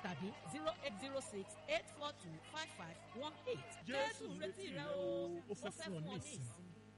tàbí zero eight zero six eight four two five five one eight. jésù retí rẹ o ó fẹ́ fún ọ ní ìsinmi.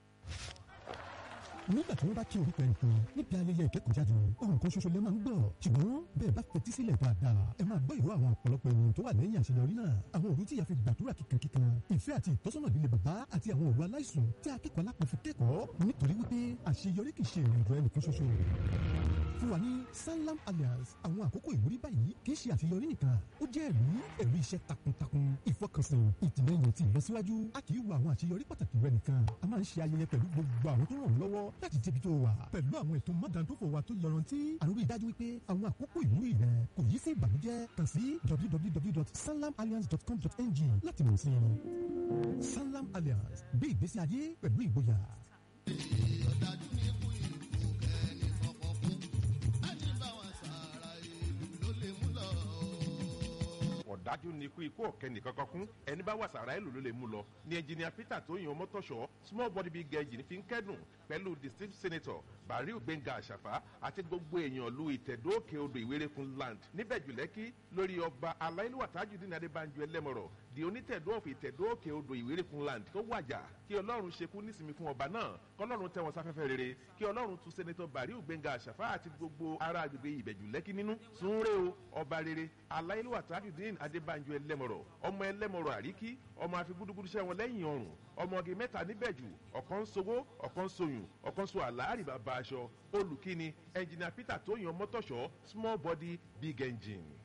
nígbà tí wọ́n bá kí orúkọ ẹnìkan níbi ayẹyẹ ìkẹ́kọ̀ọ́jáde ohun kan ṣoṣo lè máa ń gbọ́ ṣùgbọ́n bẹ́ẹ̀ bá fetí sílẹ̀ dáadáa ẹ máa gbọ́ ìró àwọn ọ̀pọ̀lọpọ̀ ènìyàn tó wà lẹ́yìn àṣeyọrí náà àwọn òru tí ìyá fi gbàdúrà kíkankíkan ìfẹ́ àti ìtọ́sọ́nà líle bàbá àti àwọn òru aláìsùn tí akẹ́kọ̀ọ́ alápọ̀ fi kẹ́kọ̀ọ́ nítorí wípé àṣeyọrí kì í ṣe ìrìnàjò ẹnìkan ṣoṣo fún wa ní sanlam alliance àwọn àkókò ìwúrí báyìí kì í ṣe àṣeyọrí nìkan ó jẹ́ ẹ̀rí ẹ̀rí iṣẹ́ takuntakun ìfọkànsìn ìtìlẹ́yìn àti ìlọsíwájú a kì í wo àwọn àṣeyọrí pàtàkì rẹ nìkan a máa ń ṣe ayẹyẹ pẹ̀lú gbogbo àwọn tó ràn ọ́ lọ́wọ́ láti débi tó wà pẹ̀lú àwọn ètò mádàndófò wa tó yọrantí à ń rí i dájú wípé àwọn àkókò ìwúrí rẹ kò yí sí ìbànújẹ́ kàn sí www.sanlamalliance.com.ng láti mọ̀ sí i sanlam alliance gbé ìgbésí ayé pẹ̀lú ìgboyà. ọ̀dájú ní ikú ìlú kẹ́ni fọkàn fún ẹni bá wọn sàárà ìlú ló lè mú lọ. ọ̀dájú ni ikú ikú ọ̀kẹ́ nìkan kan kún ẹni bá wà sàrà èlò ló lè mú lọ ní ẹnjìnìà peter tó yan mọ́tòṣọ́ small body big engine fi ń kẹ́dùn pẹ̀lú district senator bariu gbẹ̀ngà àṣàfà àti gbogbo èèyàn lu ìtẹ̀dó òkè odò ìwérékun land níbẹ̀ jùlẹ́kí lórí ọba aláìlúwà tajudeen adébánjọ ẹlẹ́mọ̀rọ̀ di onítẹ̀dó ọ̀fìn ìtẹ̀dó òkè odò ìwérékun land tó wàjà kí ọlọ́run ṣekú nísìmí fún ọba náà kọlọ́run tẹ́wọn sáfẹ́fẹ́ rere kí ọlọ́run tún senator bariu gbẹ̀ngà àṣàfà àti gbogbo ará agbègbè ìbẹ̀jùlẹ́kí nínú sunre o ọba rere aláìlúwà tajudeen adébánjọ ẹlẹ́mọ̀rọ̀ ọmọ ẹlẹ́mọ̀rọ̀ àríkí ọmọ afigúdúgúdú sẹ́wọn lẹ́yìn ọrùn ọmọge mẹ́ta níbẹ̀jù ọ̀kan sowó ọ̀kan soyùn ọ̀kan so àlàárì bàbá aṣọ olùkíni ẹnjìnìà peter tó yan mọ́tòṣọ́ small body big engine.